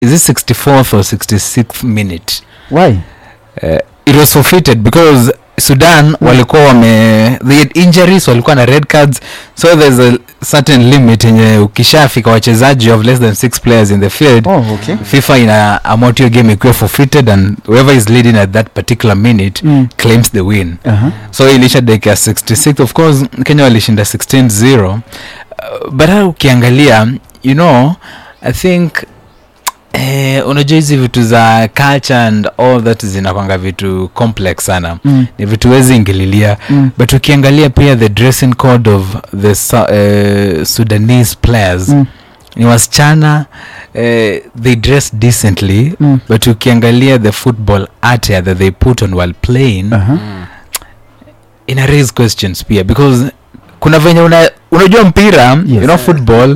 is it 64th or 66th minute why uh, it was forfeited because sudan walikuwa wame they had injuries walikuwa na red cards so there's a certain limit yenye ukishafika wachezaji of less than six players in the field oh okay fifa ina amount hiyo game ikiwa forfeited and whoever is leading at that particular minute mm. claims the win uh-huh. so ilisha dakika ya 66 of course kenya walishinda 16-0 uh, but hata ukiangalia you know i think eh, unajua hizi vitu za culture and all that zinakwanga vitu complex sana mm. ni vitu wezi ingililia Mm. but ukiangalia pia the dressing code of the Su- uh, sudanese players Mm. ni wasichana eh, they dress decently Mm. but ukiangalia the football attire that they put on while playing Uh-huh. ina raise questions pia because kuna venye una, unajua mpira yes. you know football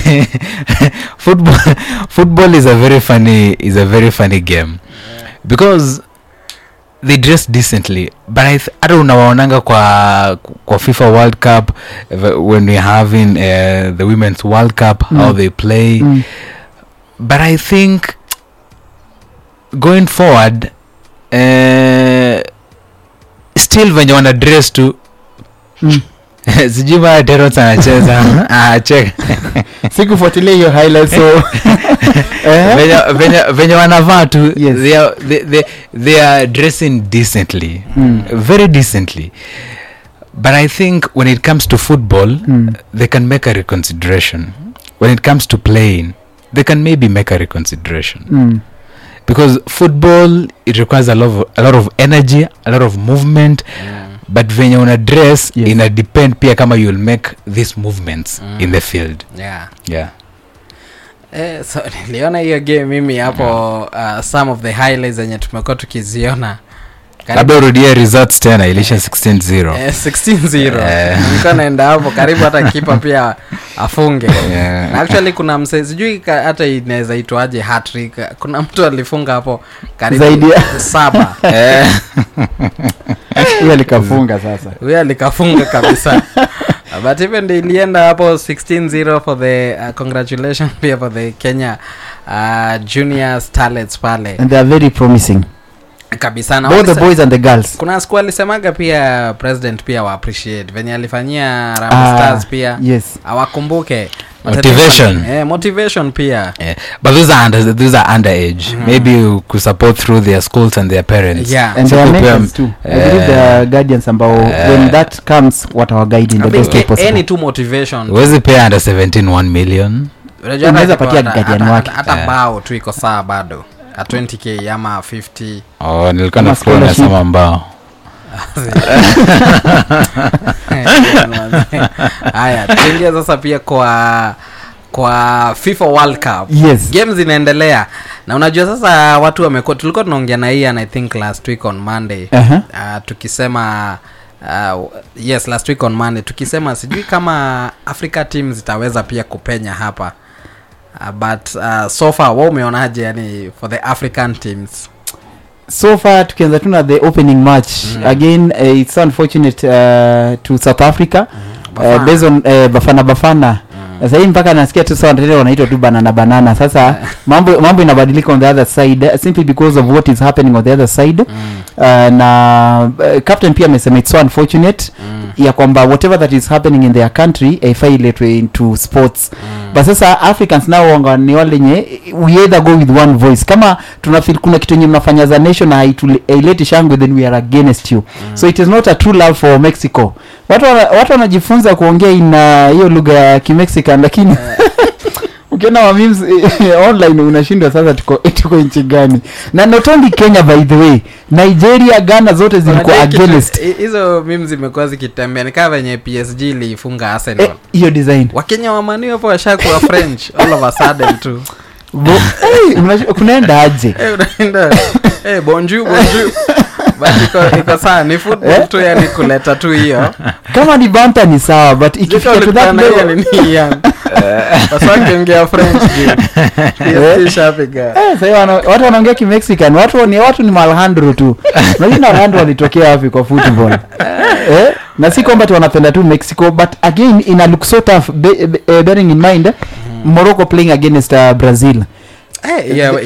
football football is a very funny is a very funny game because they dress decently but I th- hata unawaonanga kwa kwa fifa world cup uh, when we're having uh, the women's world cup mm. how Mm. they play Mm. but i think going forward uh, still venye wana dress tu Mm. sijui maa terot anacheza Ah, check. sikufuatilia hiyo highlight so eh? Venye- venye- venye wanavaa tu Yes. they, are, they, they, they are dressing decently Mm. very decently but i think when it comes to football Mm. they can make a reconsideration when it comes to playing they can maybe make a reconsideration Mm. because football it requires a lot of, a lot of energy a lot of movement but venye una dress Yes. ina depend pia kama you'll make these movements Mm. in the field yeah yeah Eh, so niliona hiyo game mimi hapo uh, some of the highlights zenye tumekuwa tukiziona Karibu- labda urudie results tena ilisha 16-0 Eh, 16-0 Eh. nilikuwa naenda hapo karibu hata kipa pia afunge Yeah. na actually kuna mse sijui ka- hata inaweza itwaje hattrick kuna mtu alifunga hapo karibu Zaidi ya- saba Eh, hiyo likafunga sasa huyo alikafunga kabisa but even ndio ilienda hapo 16-0 for the uh, congratulations pia for the kenya uh, junior starlets pale and they are very promising kabisa na both the walise- boys and the girls kuna siku alisemaga pia president pia wa appreciate venye alifanyia Harambee Ah, stars pia yes awakumbuke Motivation. eh, motivation pia yeah. but those are under, those are underage Mhm. maybe you could support through their schools and their parents yeah and So there are kupea- mentors too i believe there are guardians ambao Eh. when that comes watawaguide in I the think best way a- possible any tu motivation huwezi pea under 17 1 million Unajua Unaweza hata patia hata- guardian hata- wake. hata Eh. bao tu iko saa bado a 20k ama 50 oh, nilikuwa Kama nafikiri scholarship. unasema mbao haya tuingia sasa pia kwa kwa fifa world cup yes game zinaendelea na unajua sasa watu wamekuwa tulikuwa tunaongea na ian i think last week on monday uh-huh. uh, tukisema uh, yes last week on monday tukisema sijui kama africa team zitaweza pia kupenya hapa uh, but uh, so far wa umeonaje yani for the african teams so far tukianza tu na the opening match Mm. again uh, it's unfortunate uh, to south africa uh, Bafana. based on uh, bafana bafana Mm. sasa hii mpaka nasikia tu sawa tena wanaitwa tu banana banana sasa mambo mambo inabadilika on the other side uh, simply because of what is happening on the other side Mm, uh, na uh, captain pia amesema it's so unfortunate mm, ya kwamba whatever that is happening in their country haifai iletwe into sports mm. but sasa africans nao wanga ni wale nye we either go with one voice kama tunafil kuna kitu enye mnafanya za nation na haitule- haileti shangwe then we are against you mm. so it is not a true love for mexico watu wana- watu wanajifunza kuongea ina hiyo lugha ya kimexican lakini ukiona mamims online unashindwa sasa tuko, tuko nchi gani na not only kenya by the way nigeria ghana zote zilikuwa Unajua kitu- against hi- hizo mim zimekuwa zikitembea ni kama venye psg iliifunga arsenal Eh, hiyo design wakenya wamani hapo washakuwa french all of a sudden tu Bo- hey, unash- kunaenda aje Eh, unaenda eh, bonju bonju but iko, iko saa ni football Eh? tu yani kuleta tu hiyo kama ni banta ni sawa but ikifika to that level wasakiongea french Eh. shapiga Eh, sahii wana- watu wanaongea kimexican watu ni watu ni malhandro tu najua alhandro walitokea wapi kwa football eh? na si kwamba tu wanapenda tu mexico but again ina look so tough be, be, eh, bearing in mind morocco playing against uh, brazil Eh, yeah,